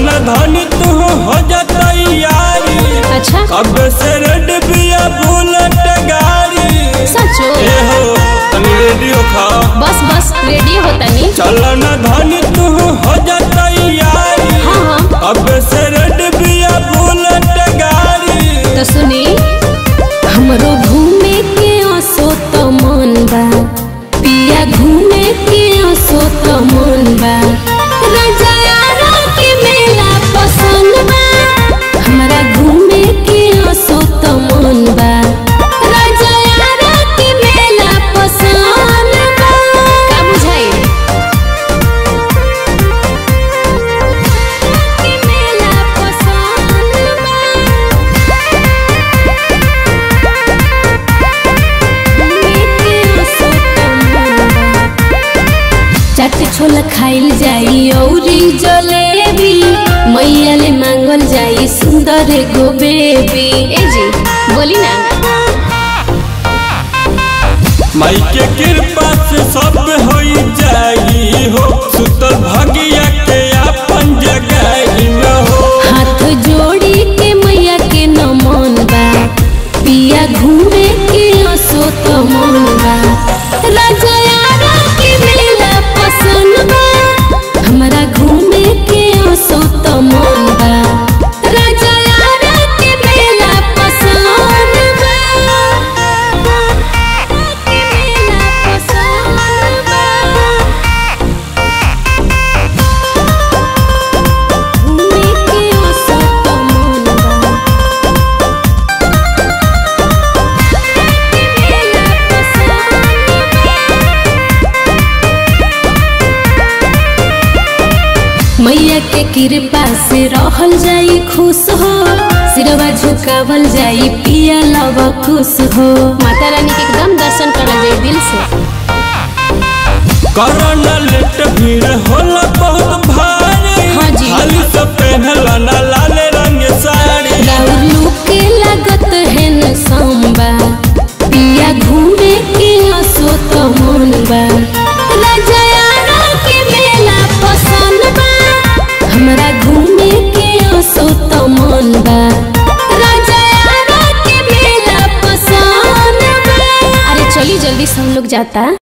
न धनी तू हो जा तैयारी अच्छा कब से रेड बिया बुलेट गाड़ी सचो ए हो तनी रेडियो खा बस बस रेडी होता नी चल न धनी तू हो जा तैयारी हाँ हाँ कब से रेड बिया बुलेट गाड़ी तो सुनी हमरो घूमे के असो तो मन बा पिया घूमे के असो तो मन बा रजायारा के मेला पसंद बा हमरा घूमे के असो तो मन बा रजायारा के मेला पसंद बा का बुझाई के मेला पसंद बा चाट छोला खाइल जाई औरी जलेबी मैया ले मांगल जाई सुंदर गो बेबी ए जी बोली ना माई के कृपा से सब हो जाई हो सुतल भगिया के अपन जगह में हो हाथ जोड़ी के मैया के नमन बा पिया घूमे के असो तो मन बा रजयारा के मेला पसंद बा हमरा घूमे के असो तो मन बा रजयारा के मेला पसंद बा के मेला पसंद बा घूमे के असो तो मन बा मेला पसंद मैया के कृपा से रहल जाई खुश हो सिरवा झुकावल जाई पिया लव खुश हो माता रानी के एकदम दर्शन करल जाई दिल से करना लेट भीड़ होला बहुत भारी हाँ जी। खाली सब पहनला ना लाल रंग साड़ी राउर के लागत है न सांबा पिया घूमे के असो तो मन बा रजयारा के मेला पसंद बा हमरा घूमे के असो तो मन बा रजयारा के मेला पसंद बा अरे चली जल्दी सब लोग जाता